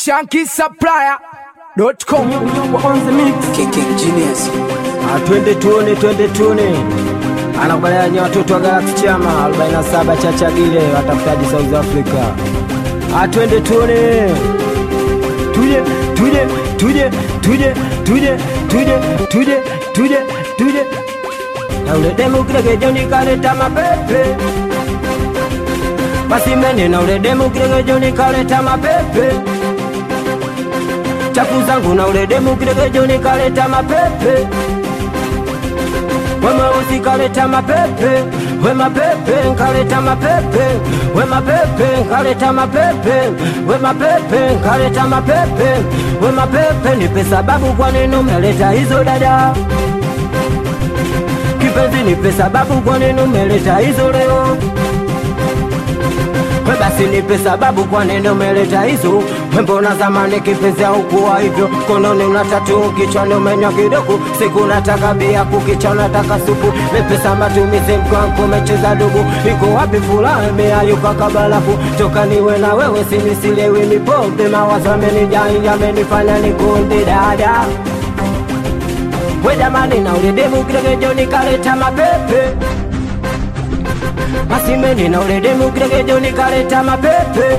shankisupplier.com on the mix. King Genius. Ah, twende tuone, twende tuone. Anakubaliana ni watoto wa Galaxy Chama 47 Chachagile watafutaji South Africa. Ah, twende tuone. Tuje, tuje, tuje, tuje, tuje, tuje, tuje, tuje, tuje. Na ule demu kile kejoni kaleta mapepe. Basi mene na ule demu kile kejoni kaleta mapepe chafu zangu na ule demu kiregejoni kaleta mapepe wemweusi kaleta mapepe we mapepe nkaleta mapepe we mapepe nkaleta mapepe we mapepe nkaleta mapepe we mapepe nipe sababu kwa nini umeleta hizo dada kipenzi nipe sababu kwa nini umeleta hizo leo we basi nipe sababu kwa nini umeleta hizo we mbona zamani kipenzi haukuwa hivyo kononi una tatu kichwani umenywa kidogo siku nataka bia kukicha unataka supu mepesa matumizi mkwangu umecheza dugu iko wapi furaha imeayuka kabalafu toka niwe na wewe sinisilewi mipombe mawazo amenijai yamenifanya nikunde dada we jamani na ulidemu kiregejoni kaleta mapepe masimeni na uledemu kiregejoni kaleta mapepe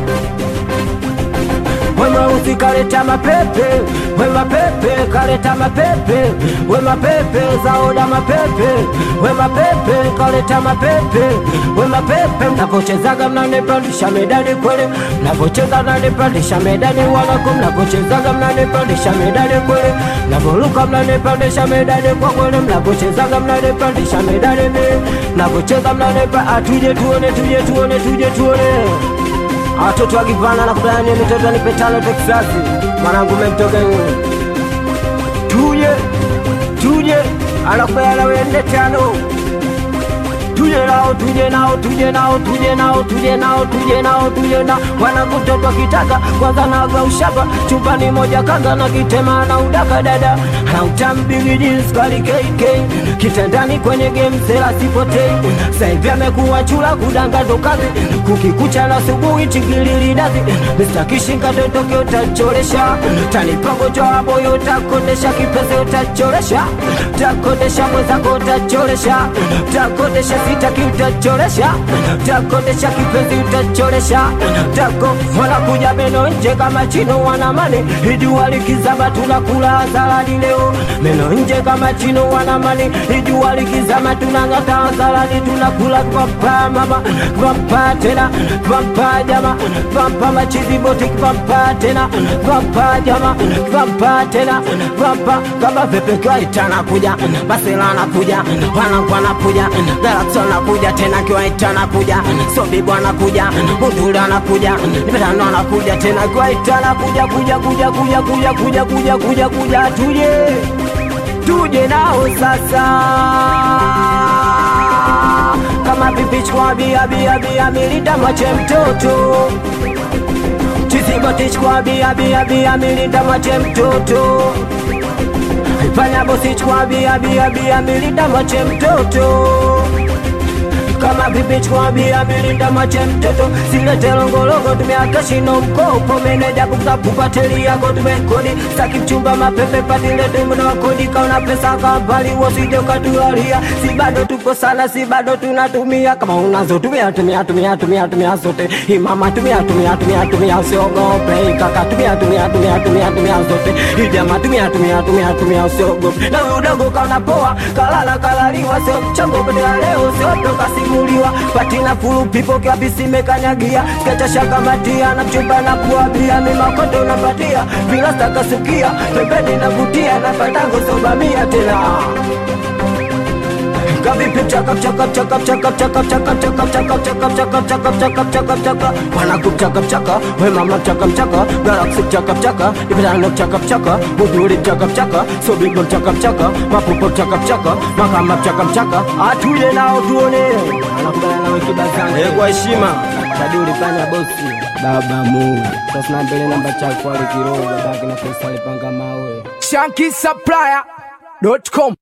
we mweusi kaleta mapepe we mapepe kaleta mapepe we mapepe zaoda mapepe we mapepe kaleta mapepe we mapepe mnapochezaga mnanipandisha medani kwele mnapocheza mnanipandisha medani wanako mnapochezaga mnanipandisha medani kwele mnavoluka mnanipandisha medani kwa kwele mnapochezaga mnanipandisha medani mi mnapocheza mnanipa atuje tuone tuje tuone tuje tuone watoto wakivana na kubani mitoto nipe tano Texasi mwanangu memtoka tuje tuje anakubana wende tano tuje nao tuje nao tuje nao tuje nao tuje nao tuje nao tuje na wanakutoto kitaka kwanza naga ushapa chumbani moja kaza na kitema na udaka dada na utambili jeans kali KK kitandani kwenye game sela sipotei saivi amekuwa chula kudanga ndo kazi kukikucha na subuhi chingilili dazi Mr. Kishinga totoke utacholesha tanipagojo aboyo utakondesha kipese utacholesha utakondesha mwenzako utacholesha utakondesha sitaki utacholesha utakondesha kipenzi utacholesha tako wanakuja meno nje kama chino wanamani ijua likizama tunakula hadharani leo meno nje kama chino wanamani ijua likizama tunang'ata hadharani tunakula kwampa mama kwampa tena kwampa jama kwampa machizi boti kwampa tena kwampa jama kwampa tena kwampa kama pepe kaita nakuja basela nakuja wanangu wanakuja Galaxy anakuja tena kiwaita anakuja Sobibu anakuja Munduli anakuja Nipetano anakuja tena kiwaita anakuja kuja kuja kuja kuja kuja kuja kuja kuja tuje tuje nao sasa kama pipi chukua bia bia bia milita mwache mtoto Chiziboti chukua bia bia bia milita mwache mtoto Fanya bosi chukua bia bia bia milita mwache mtoto kama bibi chukua bia milinda mache mtoto silete longolongo tumeakashino mkopo meneja kukapupateli yako tumekodi saki mchumba mapepe patilete muda wa kodi kaona pesa kambali wasije ukatulalia si bado tuko sana si bado tunatumia kama unazo tumia tumia tumia tumia tumia zote imama tumia tumia tumia tumia usiogope kaka tumia tumia tumia tumia tumia zote ijama tumia tumia tumia tumia usiogope na huyu dogo kaona poa kalala kalaliwa sio mchango badala leo sio toka simuliwa patina fulu pipo kabisi mekanyagia skacha shakamatia na mchumba na kuabia mimakondo napatia vilasta kasukia pembeni navutia na patango sobamia tena kavipi chaka chaka chaka chaka chaka chaka chaka chaka chaka chaka chaka chaka chaka chaka wanaku chaka chaka we mama chaka chaka galaxy chaka chaka ibirano chaka chaka buduri chaka chaka sobibo chaka chaka mapupo chaka chaka makama chaka chaka atuye nao tuone anakubana nawe kibazani eh kwa heshima taduri fanya bosi baba mu sasa mbele namba chako alikiroga baki na pesa alipanga mawe shankisupplier.com